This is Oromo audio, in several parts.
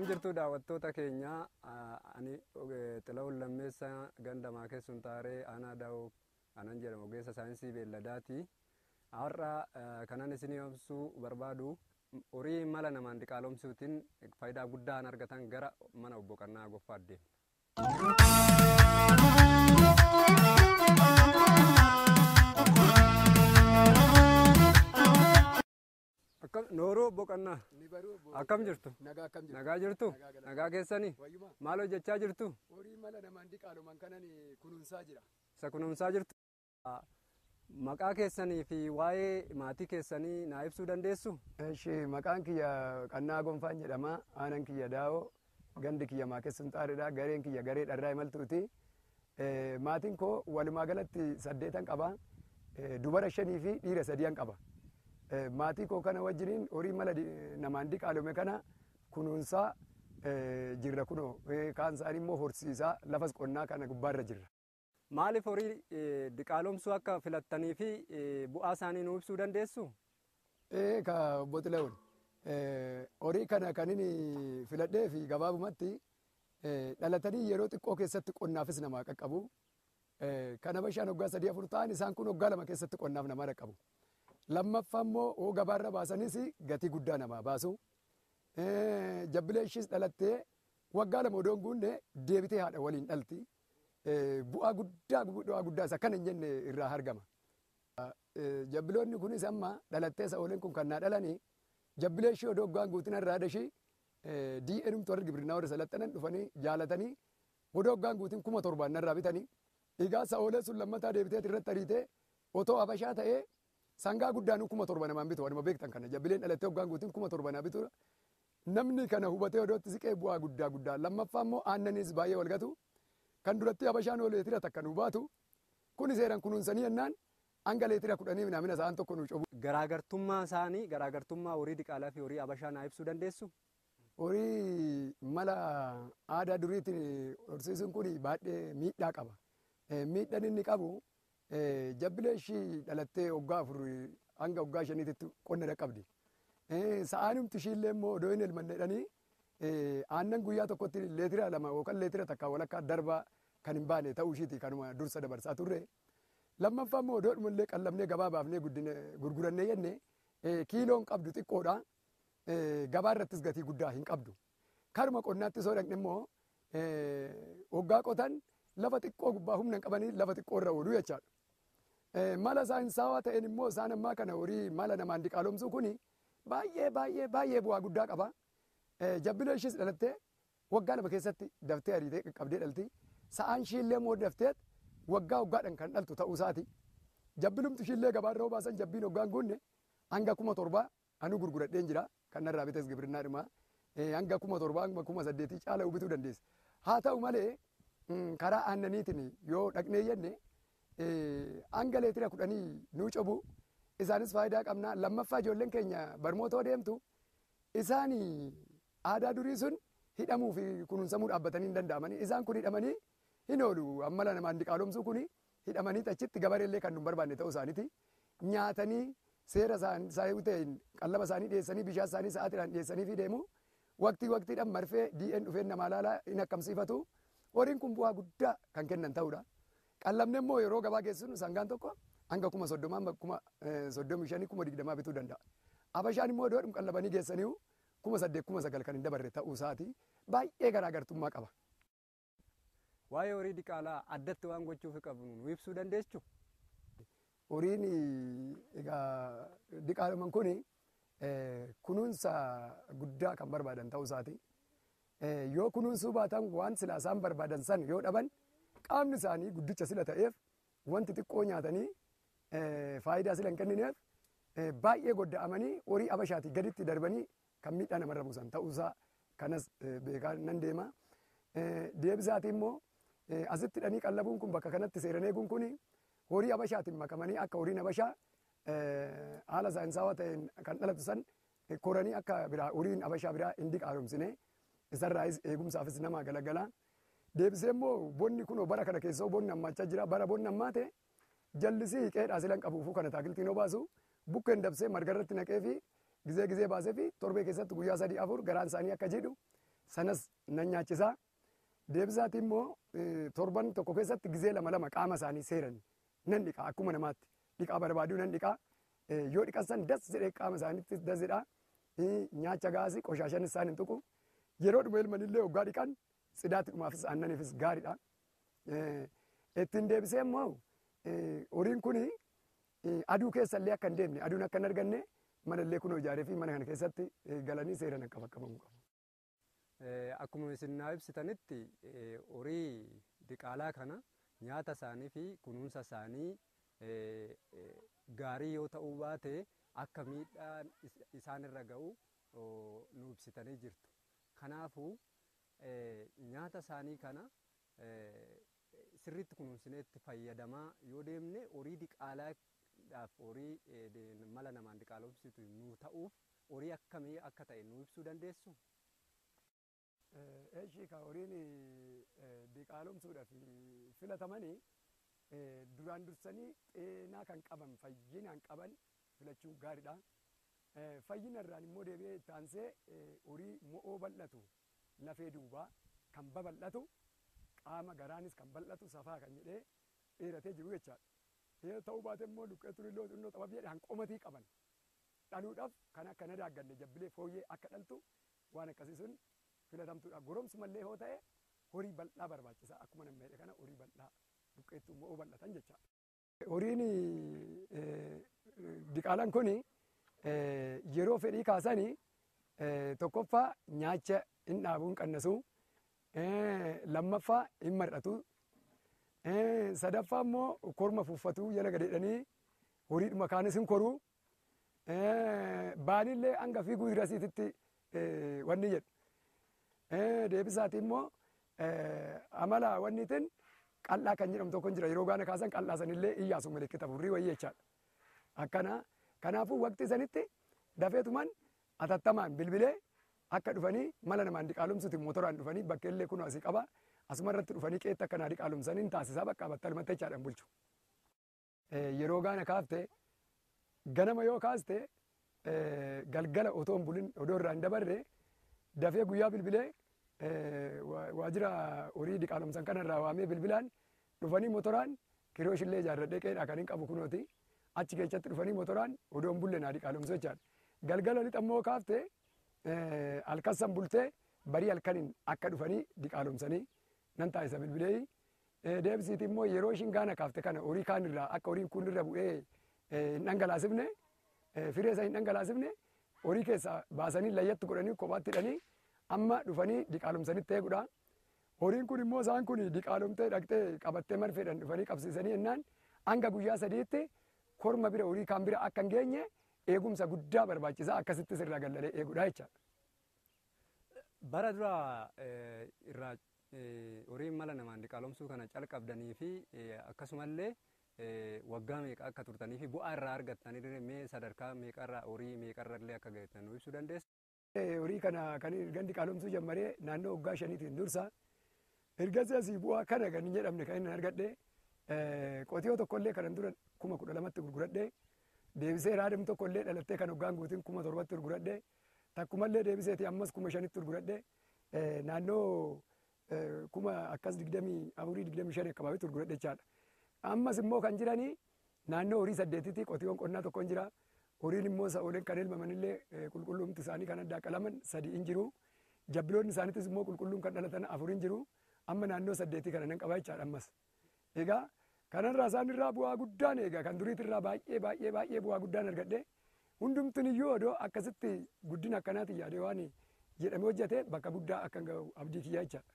jirtu daawwattoota keenya ani xila'uun lammeessa gandamaa keessun taaree aanaa daa'oo anan jedhamu ogeessa saayinsii beelladaati. Har'a kanan isinii ibsuu barbaadu horii mala namaan diqaalomsuutiin faayidaa guddaa argatan gara mana obbo Qannaa Goffaa deemna. Nooruu obbo Qannaa akkam jirtu? Nagaa akkam jirtu? Nagaa jirtu? Nagaa galata. Nagaa keessanii? Wayyuma Maal hojjechaa jirtu? horii mala namaan diqaaloman kanan kunuunsaa jira. Isa kunuunsaa jirtu? Maqaa keessanii fi waa'ee maatii keessanii naa ibsuu dandeessu? Eshi maqaan kiyya Qannaa Gonfaan jedhama. Aanan kiyya Daawoo gandi kiyya Maakessun Xaaridha. Gareen kiyya garee dharraa imaltuuti. Maatiin koo walumaa galatti saddeetan qaba. Dubara shanii fi dhiira sadiyan qaba. Maatii koo kana wajjiniin horii mala di- namaan diqaalome kana kunuunsaa jirra kunoo. Kaan isaanii immoo horsiisaa lafas qonnaa kana gubbaarra jirra. Maaliif horii eh, diqaalomsuu akka filattanii fi eh, bu'aa isaanii nuu ibsuu dandeessu? Ee ka obbo Xilahuun horii kana kan inni filadhee fi gabaabumatti eh, dhalatanii yeroo xiqqoo keessatti qonnaafis namaa qaqqabu. Eh, Kana bashaan waggaa sadii afur ta'an isaan kun waggaa lama keessatti qonnaaf namaa qaqqabu. Lammaffaa immoo hoo gabaarra baasanis gatii guddaa namaa baasu. Eh, Jabbilee ishiis dhalattee waggaa lama odoo hin guunne deebitee haadha waliin dhalti. Eh, Bu'aa guddaa bu'aa guddaa isa kana hin jenne irraa argama. Eh, jabbiloonni kunis amma dhalattee sa'ooleen kun kan naa dhalanii jabbilee ishee odoo waggaan guutin irraa dashii dii'enumtu warri gibirnaa warri salaxanan dhufanii jaalatanii odoo waggaan guutin kuma torbaan narraa bitanii egaa sa'oolee sun lammataa deebitee irratti ariitee otoo habashaa ta'ee sangaa guddaan kuma torba namaan bitu wanuma beektan kana jabbileen dhalattee waggaan guutin kuma torba naa bitu namni kana hubatee odootti siqee bu'aa guddaa guddaa lammaffaa immoo aannanis baay'ee walgatu kan duratti habashaan oo leetira takka nu baatu kun seeran kunuunsanii jennaan hanga leetira kudhanii minamina sa'aan tokko nu cobu. Garaagartummaa isaanii garaagartummaa horii diqaalaa fi horii habashaa naa ibsuu dandeessu? Horii mala aadaa duriitiin horsiisuun kun baay'ee miidhaa qaba. Eh, Miidhaan inni qabu eh, jabbilee ishii dhalattee waggaa afur hanga waggaa shaniititti qonna dhaqqabdi. Eh, Sa'aanumti ishiillee immoo odoo hin elmanne jedhanii eh, aannan guyyaa tokkotti leetira lama yookaan leetira takka walakkaa darba kan hin baane ta'uu ishiiti kanuma dursa dabarsaa turre. Lammaffaa immoo odoo dhumallee qallabnee gabaa baafnee guddine gurgurannee jenne eh, kiiloon qabdu xiqqoodha. Eh, Gabaa irrattis gatii guddaa hin qabdu. Karuma qonnaatti soo dhaqne immoo eh, waggaa qotan lafa xiqqoo gubbaa humna hin qabanii lafa xiqqoo irra oolu jechaadha. Eh, Mala saayinsaawaa ta'een immoo isaan ammaa kana horii mala namaan diqaalomsuu kuni baay'ee baay'ee baay'ee bu'aa guddaa qaba. Eh, Jabbilee ishiis dhalattee waggaa lama keessatti daftee ariitee qaqqabdee dhalti. Sa'aan ishiillee immoo daftee waggaa waggaadhaan kan dhaltu ta'uu isaati. Jabbilumti ishiillee gabaarra hoo baasan jabbiin waggaan guunne hanga kuma torbaa anu gurguradheen jira kan narraa bites gibirinnaa dhuma hanga kuma torbaa hanga kuma saddeetii caala bituu dandeessa. Haa ta'u malee mm, karaa aannaniitiin yoo dhaqnee jenne eh, hanga leetira kudhanii nuu cobu isaanis faayidaa qabna lammaffaa ijoolleen keenya barmootoo deemtu isaan aadaa durii sun hidhamuu fi kunuunsamuu dhaabbatanii hin danda'amanii isaan kun hidhamanii hin oolu ammala namaan diqaalomsuu kun hidhamanii achitti gabareellee kan nu hin barbaanne ta'uu isaaniiti nyaatanii seera isaanii ta'een qallaba isaanii dhiyeessanii bishaan isaanii sa'aatiidhaan dhiyeessanii fi deemu waqtii waqtiidhaan marfee dii'een dhufeen namaa laalaa hin akkamsiifatu horiin kun bu'aa guddaa kan kennan ta'uudha. Qallabne immoo yeroo gabaa geessinu sangaan tokko hanga kuma soddomaa hanga kuma soddomii shanii kuma digdamaa bituu danda'a. Habashaan immoo iddoo qallabanii geessanii kuma saddeet kuma sagal kan hin dabarre ta'uu isaati baay'ee garaagartummaa qaba. Waa'ee horii diqaalaa addatti waan gochuuf qabnu nu ibsuu dandeessu? horiin egaa diqaaloman kun kunuunsa guddaa kan barbaadan ta'uu isaati. Yoo kunuunsuu baatan waan sila isaan barbaadan san yoo dhaban qaamni isaanii guddicha sila ta'eef wanti xiqqoo nyaatanii faayidaa sila hin kennineef baay'ee godda'amanii horii habashaatii gaditti darbanii kan miidhaa namarra buusan ta'uusaa kanas beekaa nan deema. Deebisaatii immoo asitti hidhanii qallabuun kun bakka kanatti seeran eeguun kuni horii habashaatiin makamanii akka horiin habashaa haala saayinsaawaa ta'een kan dhalatu san koranii akka biraa horiin habashaa biraa hin diqaalomsine isarraayis eegumsaafis nama galagala. Deebisee immoo bonni kunoo bara kana keessoo bonni hammachaa jira bara bonni hammaate jallisii qeedhaa silan qabuufuu kana taakiltiin yoo baasu bukkeen dabsee marga irratti naqee fi gizee gizee baasee fi torbee keessatti guyyaa sadii afur garaan isaanii akka jedhu sanas nan nyaachisa. Deebisaati immoo torban tokko keessatti gizee lama lama qaama isaanii seeran nan dhiqa akkuma namaatti dhiqaa barbaaduu nan dhiqa. Yoo dhiqasan das jedhee qaama isaaniitti das jedha. Nyaacha gaasii qoshaashan isaan hin tuqu. Yeroo dhuma ilmanillee hoggaa dhiqan sidaatti dhumaafis aannaniifis gaariidha. Ittiin deebisee immoo horiin kun aduu keessallee akka hin deemne aduun akka hin arganne manallee kunoo ijaaree fi mana kana keessatti galanii seeraan akka qabamu qabu. Akkuma isin naa ibsitanitti horii diqaalaa kana nyaata isaanii fi kunuunsa isaanii gaarii yoo ta'uu baate akka miidhaan isaan irra ga'u nu ibsitanii jirtu. Kanaafuu nyaata isaanii kana sirriitti kunuunsineetti fayyadamaa yoo deemne horii diqaalaadhaaf horii mala namaan diqaalomsitu nu ta'uuf horii akkamii akka ta'e nu ibsuu dandeessu? Eeshi ka horiin diqaalomsuudhaaf filatamanii duraan dursanii xeenaa kan qaban fayyinaan qaban filachuun gaariidha. Fayyina irraan immoo deebi'ee itti aansee horii mo'oo bal'atu lafee duubaa kan babal'atu qaama garaanis kan bal'atu safaa kan jedhee dheeratee jiru jechaadha. Yoo ta'uu baate immoo luqqee turilloo xinnoo xabab jedhe hanqomatii qaban dhaluudhaaf kan akka na daagganne jabbilee fooyyee akka dhaltu waan akkasii sun filatamtuudha. Goromsi mallee yoo ta'e horii bal'aa barbaachisa akkuma namni jedhe kana horii bal'aa luqqeettuu mo'oo bal'atan jechaadha. Horiin diqaalaan kuni yeroo fedhii kaasanii tokkoffaa nyaacha hin dhaabuu hin qannasu lammaffaa hin mar'atu sadaffaa immoo korma fuuffatuu jala gadeedhanii horiidhuma kaanis hin koruu baanillee hanga fiiguu hirasiititti wanni jedhu deebisaati immoo amala wanniitiin qal'aa kan jedhamu tokko jira yeroo gaana kaasan qal'aa sanillee iyyaasu milikkita furrii wayii jechaadha akkana kanaafuu waqtii sanitti dafeetumaan atattamaan bilbilee akka dhufanii mala namaan diqaalomsuti motoraan dhufanii bakkeellee kun asii qaba asuma irratti dhufanii qeetta akkanaa diqaalomsanii taasisaa bakka battalumatti jechaadhaan bulchu. Yeroo gaana kaafte ganama yoo kaaste galgala otoo hin bulin odoo irraa hin dabarre dafee guyyaa bilbilee waajjira horii diqaalomsan kanarraa waamee bilbilaan dhufanii motoraan kirooshillee ijaarradhee qeedhaa kan hin qabu kunooti achi keessatti dhufanii motoraan odoo hin bulle naa diqaalomsu jechaadha. Galgala lixa immoo kaafte halkassan bultee barii halkaniin akka dhufanii diqaalomsanii nan taasisa bilbilee deebisiiti immoo yeroo ishiin gaana kaafte kana horii kaan irraa akka horiin kun irra bu'ee hin dhangalaasifne firee isa hin dhangalaasifne horii keessaa baasanii layyatti godhanii kophaatti hidhanii amma dhufanii diqaalomsanitti eegudha. Horiin kun immoo isaan kun diqaalomtee dhaqxee qabattee marfeedhaan dhufanii qabsiisanii jennaan hanga guyyaa sadiitti korma bira horii kaan bira akka hin geenye eegumsa guddaa barbaachisaa akkasitti sirraa gallalee eegudha jechaadha. Bara dura irraa horiin mala namaan diqaalomsuu kana calqabdanii fi akkasumallee waggaa meeqa akka turtanii fi bu'aa irraa argattanii mee sadarkaa meeqarraa horii meeqarrallee akka geessan nu ibsuu dandeessu. Horii kana kan ergan diqaalomsuu jammaree naannoo waggaa shaniitiin dursa ergasii asii bu'aa kana kan hin jedhamne kan inni argadhe qotiyoo tokkollee kanan dura kuma kudha lamatti gurguradhe deebisee raadam tokkollee dhalattee kan waggaan guutiin kuma torbatti gurguradhe takkumallee deebiseeti ammas kuma shanitti gurguradhe naannoo kuma akkas digdamii afurii digdamii shan akkabaabitti gurguradhe jechaadha. Ammas immoo kan jiranii naannoo horii saddeetitti qotiyoon qonnaa tokko hin jira. Horiin immoo sa'ooleen kan elmamanillee qulqullumti isaanii kan addaa qalaman sadii hin jiru. Jabbiloonni isaaniitis immoo qulqulluun kan dhalatan afur hin jiru. Amma naannoo saddeetii kana nan qabaa jechaadha ammas. Egaa kanarraa isaan irraa bu'aa guddaan egaa kan duriitirraa baay'ee baay'ee baay'ee bu'aa guddaan argadhe. Hundumtiin iyyuu odoo akkasitti guddina akkanaati yaadee waan jedhamee hojjete bakka guddaa akka ga'u abdii kiyyaa jechaadha.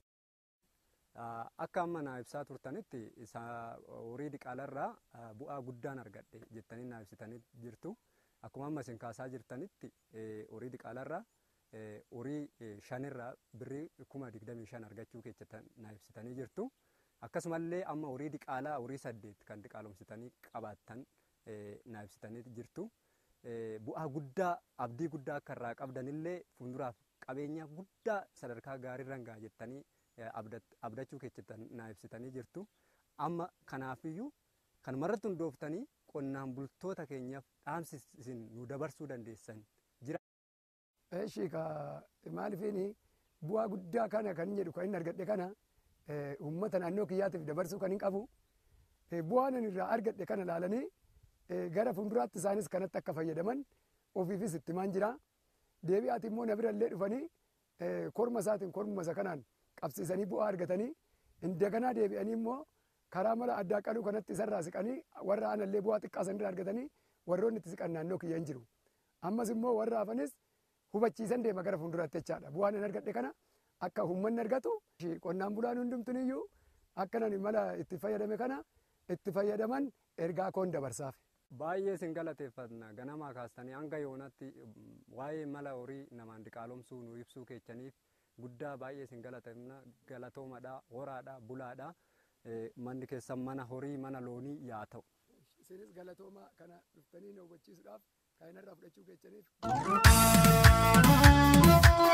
Akka amma naa ibsaa turtanitti horii diqaalarraa bu'aa guddaan argadhe jettanii naa ibsitanii jirtu. Akkuma amma isin kaasaa jirtanitti horii diqaalarraa horii shanirraa birrii kuma digdamii shan argachuu keessatti naa ibsitanii jirtu. Akkasumallee amma horii diqaalaa horii saddeet kan diqaalomsitanii qabaattan naa ibsitanii jirtu. Bu'aa guddaa abdii guddaa akka irraa qabdanillee fuulduraaf qabeenya guddaa sadarkaa gaariirra gahaa jettanii abdachuu keessatti naa ibsitanii jirtu. Amma kanaafiyyuu kanumarratti hundooftanii qonnaan bultoota keenyaaf dhaamsi isin nu dabarsuu dandeessan jira. Eeshi ka maalifiin bu'aa guddaa kana kan jedhu kan inni argadhe kana uummata naannoo kiyyaatiif dabarsuu kan hin qabu bu'aan inni irraa argadhe kana laalanii gara fuulduraatti isaanis kanatti akka fayyadaman ofiifis itti maan jira deebi'aati immoo na birallee dhufanii korma isaatiin korma isa kanaan qabsiisanii bu'aa argatanii indaganaa deebi'anii immoo karaa mala addaa qaluu kanatti isarraa siqanii warra aanallee bu'aa xiqqaa sanirraa argatanii warroonni itti siqan naannoo kiyya hin jiru ammas immoo warra hafanis hubachiisan deema gara fuulduraatti jechaadha bu'aan hin argadhe kana akka uummanni argatu qonnaan bulaan hundumtuniyyuu akkanan mala itti fayyadame kana itti fayyadaman ergaa koon dabarsaaf. Baay'ee sin galateeffanna ganamaa kaastanii hanga yoonatti waa'ee mala horii namaan diqaalomsuu nu ibsuu keechaniif guddaa baay'ee sin galateeffanna galatoomadha horaadha bulaadha manni keessan mana horii mana loonii yaa ta'u. Isinis galatooma kana dhuftanii na hubachiisuudhaaf kan irraa fudhachuu keechaniif.